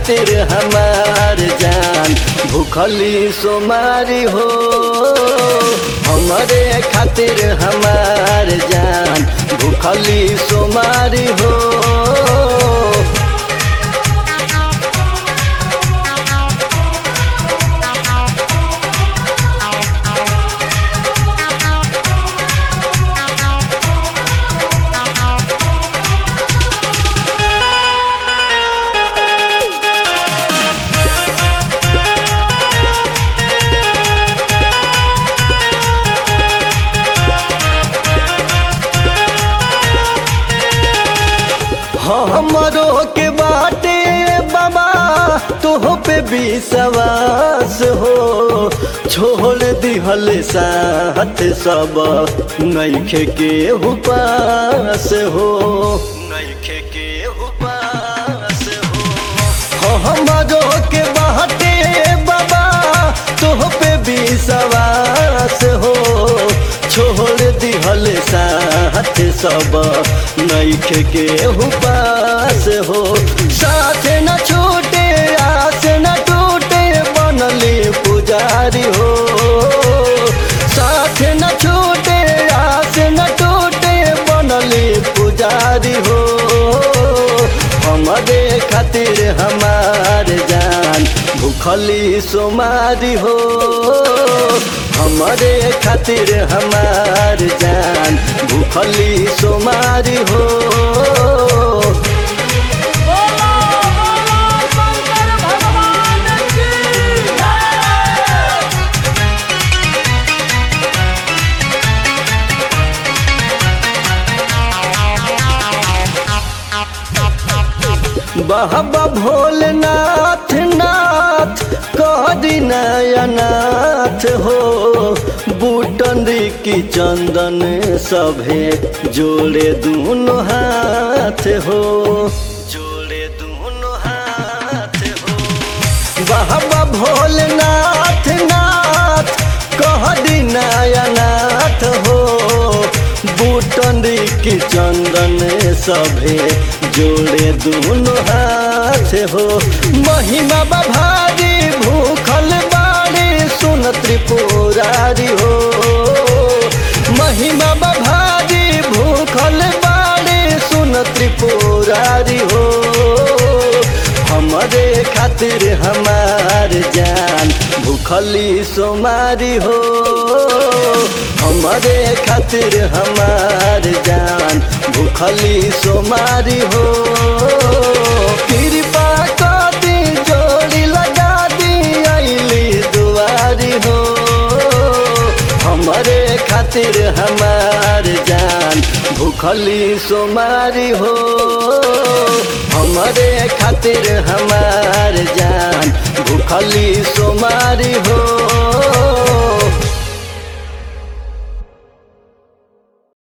खातिर हमार जान भूखली सोमारी हो हमारे खातिर हमार जान भूखली सोमारी हो हमरो के बाटे बाबा तोह पे विश्वास हो छोड़ दिहल साथ सब नैखे के उपास हो नैखे के उपास हो हमरो के बाटे बाबा तोह पे विश्वास हो छोड़ दिहल साथ सब नैख के उपास हो साथ न छूटे आस न टूटे बनली पुजारी हो साथ न छूटे आस न टूटे बनली पुजारी हो हमारे खातिर हमार जान भूखली सोमारी हो हमारे खातिर हमार जान भूखली सोमारी हो बोलो बोलो शंकर भगवान की जय बाबा भोलेनाथ नाथ करी नयनाथ हो बूटंदी की चंदन सभे जोड़े दोनों हाथ हो जोड़े दोनों हाथ हो बाबा भोलेनाथ नाथ कहदी नयनाथ हो बूटंदी की चंदन सभे जोड़े दोनों हाथ हो महिमा बभारी भूखल बाड़ी सुन त्रिपुरारी हो महिमा बभारी भूखल बाड़ी सुन त्रिपुरारी हो हमारे खातिर हमार जान भूखली सोमारी हो हमारे खातिर हमार जान भूखली सोमारी हो कृपा कर दी जोड़ी लगा दी अली दुआरी हो हमारे खातिर हमार जान भूखली सोमारी हो हमारे खातिर हमार जान भूखली सोमारी हो